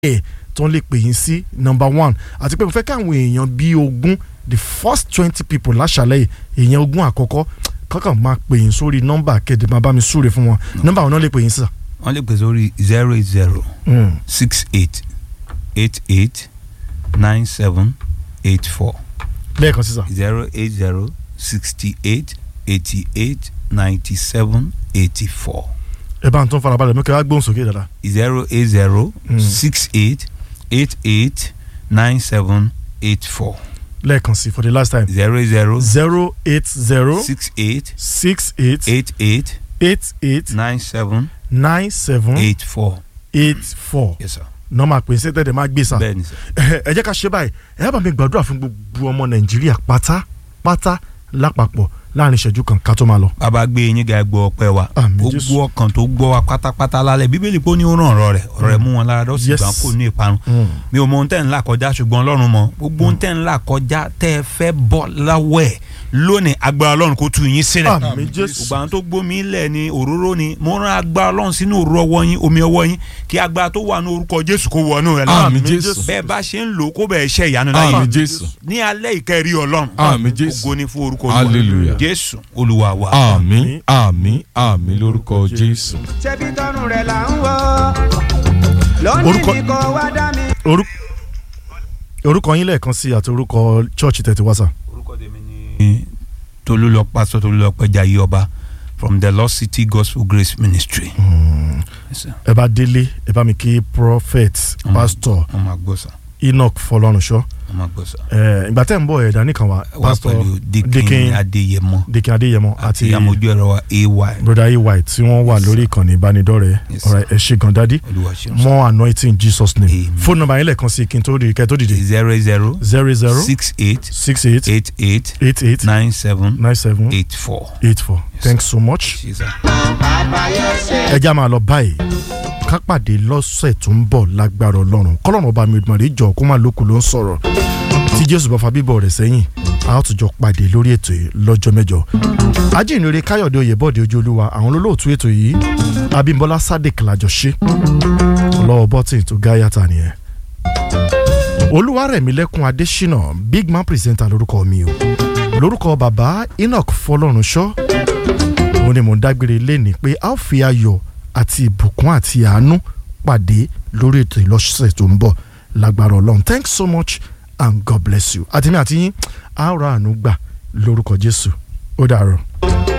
ẹ̀ tó ń lè pè yín sí number one àti pé mo fẹ́ káwọn èèyàn bíi ogún the first twenty people láṣàlẹ̀ yìí èèyàn ogún àkọ́kọ́ kọ́kàn máa pè yín sórí nọ́mbà kẹ́dẹ̀ máa bá mi súre fún wọn nọ́mbà wọn náà lè pè yín sí. wọ́n lè pè sórí zero eight zero six eight eight eight nine seven eight four lẹ́ẹ̀kan sísà zero eight zero sixty eight eighty eight ninety seven eighty four ẹ bá ń tún farabalẹ̀ mú kí wọ́n á gbóhùn sókè dáadáa. zero eight zero Mm. six eight eight eight nine seven eight four lẹ́ẹ̀kan sí for the last time zero eight zero zero eight zero six eight six eight eight eight eight eight nine seven nine seven eight four eight four yes sir nọ́ọ̀mà pè sí tẹ̀lé máa gbé sà. bẹ́ẹ̀ ni sir ẹ jẹ́ ká ṣe báyìí ẹ bá mi gbàdúrà fún gbogbo ọmọ nàìjíríà pátápátá lápapọ̀ láàrin ìṣẹ́jú kan ká tó máa lọ. bàbá gbé yín ga gbọ́ ọpẹ́ wa Àmín, ó Jésù. gbọ́ ọkàn tó gbọ́ wa pátápátá lálẹ́ bíbélì pé ó ní ó ràn ọ̀rọ̀ rẹ̀ ọ̀rọ̀ rẹ̀ mú wọn lára dọ́sì Yes. gbà kó ní ìparun mi ò mọ ohun tẹ́ ń là kọjá ṣùgbọ́n ọlọ́run mọ̀ gbogbo ohun tẹ́ ń là kọjá tẹ́ ẹ fẹ́ bọ́ láwọ̀ ẹ̀ lónìí agbára ọlọ́run kó tú yín sílẹ̀ àmín jésù gbogbo àwọn tó gbómi lẹ̀ ní òróró ni mo rán agbára ọlọ́run sínú òróró ọwọ́ yín omi ọwọ́ yín kí agbára tó wà ní orúkọ jésù kó wọnú rẹ̀ lọ Àmín Jésù. bẹ́ẹ̀ bá ṣe ń lò ó kó bẹ́ẹ̀ ṣe ìyanu láyé Àmín Jésù. ní alẹ́ ìkẹrí ọlọ́run Àmín Jésù. ògo ni fún orúkọ Hallelujah. jésù olúwa wa. àmín àmín àmín lórúkọ jésù. ṣebí tọrùn rẹ̀ là ń wò lónìí Orúkọ- ní kò wá dá mi. Orú- orúkọ yín lẹ́ẹ̀kan sí àti orúkọ chọ́ọ̀chì tẹ̀tí wá sà. orúkọ tèmi ni tolúlọ pásítọ̀ tolúlọ pẹja yìí ọba from the lost city gospel grace ministry. Yes, sir. ẹ bá délé ẹ bá mi kí prophet Mm. pastor wọ́n máa gbọ́ sà enoch fọlọ́runṣọ́ wọ́n máa gbọ́ sà. ẹ ìgbà tẹ́ ń bọ̀ ẹ̀dá nìkan wá wà pastor pẹ̀lú dikin Dikin- adéyẹmọ dikin adéyẹmọ àti àti amójú ẹ̀rọ wa ay broda ay tí wọ́n wà lórí ìkànnì ìbánidọ́rẹ̀ẹ́ Yes, ọ̀rẹ́ ẹ ṣé gan dádì olúwa ṣeun sà. more anointing in jesus name Amen. phone number yín lẹ́ẹ̀kan sí kí n tó dìde kẹ́ tó dìde zero zero zero zero six eight six eight eight eight eight eight nine seven nine seven eight four. eight four thanks so much. Yes, sir. ẹ já máa lọ báyìí ká pàdé lọ́sẹ̀ tó ń bọ̀ lágbára ọlọ́run kọ́lọ́run ọba mi ìdùnnú àdéjọ kó má lókun ló ń sọ̀rọ̀ tí jésù bá fa bíbọ̀ rẹ̀ sẹ́yìn a ó tún jọ pàdé lórí ètò yìí lọ́jọ́ mẹ́jọ. ajínrere káyọ̀dé oyèbọ̀dé ojúolúwa àwọn olólùtú ètò yìí abímbọ́lá sadiq làjọ ṣe ọlọ́wọ́ bọ́tìn tó gáyàtà nìyẹn. olúwarẹ̀mílẹ́kùn adésínà big man presenter lórúkọ mi o lórúkọ bàbá enoch fọlọ́runṣọ́ òun ni mò ń dágbére léni pé a ó fi ayọ̀ àti ìbùkún àti àánú pàdé lórí ètò ìlọ́sẹ̀ tó ń bọ̀ lágbára ọlọ́run thanks so much and god bless you àtìmí àti yín a ó ra àánú gbà lórúkọ jésù ó dàárọ̀.